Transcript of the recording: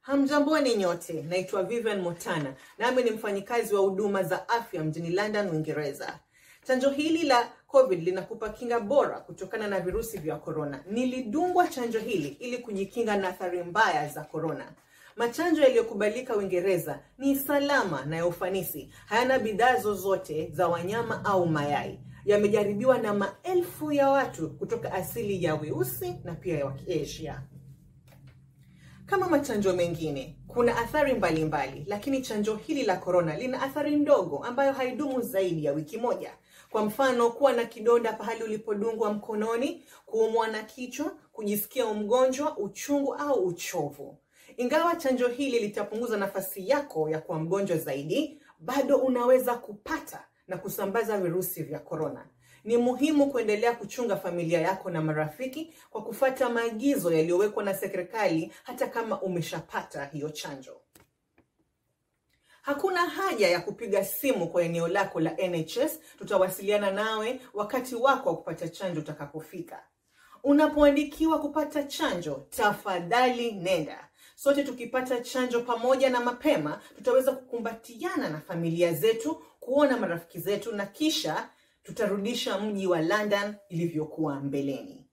Hamjamboni nyote, naitwa Vivian Motana, nami ni mfanyikazi wa huduma za afya mjini London, Uingereza. Chanjo hili la COVID linakupa kinga bora kutokana na virusi vya korona. Nilidungwa chanjo hili ili kujikinga na athari mbaya za korona. Machanjo yaliyokubalika Uingereza ni salama na ya ufanisi, hayana bidhaa zozote za wanyama au mayai. Yamejaribiwa na maelfu ya watu kutoka asili ya weusi na pia ya Asia. Kama machanjo mengine, kuna athari mbalimbali mbali, lakini chanjo hili la korona lina athari ndogo ambayo haidumu zaidi ya wiki moja. Kwa mfano, kuwa na kidonda pahali ulipodungwa mkononi, kuumwa na kichwa, kujisikia mgonjwa, uchungu au uchovu. Ingawa chanjo hili litapunguza nafasi yako ya kuwa mgonjwa zaidi, bado unaweza kupata na kusambaza virusi vya korona. Ni muhimu kuendelea kuchunga familia yako na marafiki kwa kufuata maagizo yaliyowekwa na serikali hata kama umeshapata hiyo chanjo. Hakuna haja ya kupiga simu kwa eneo lako la NHS, tutawasiliana nawe wakati wako wa kupata chanjo utakapofika. Unapoandikiwa kupata chanjo, tafadhali nenda. Sote tukipata chanjo pamoja na mapema, tutaweza kukumbatiana na familia zetu, kuona marafiki zetu na kisha tutarudisha mji wa London ilivyokuwa mbeleni.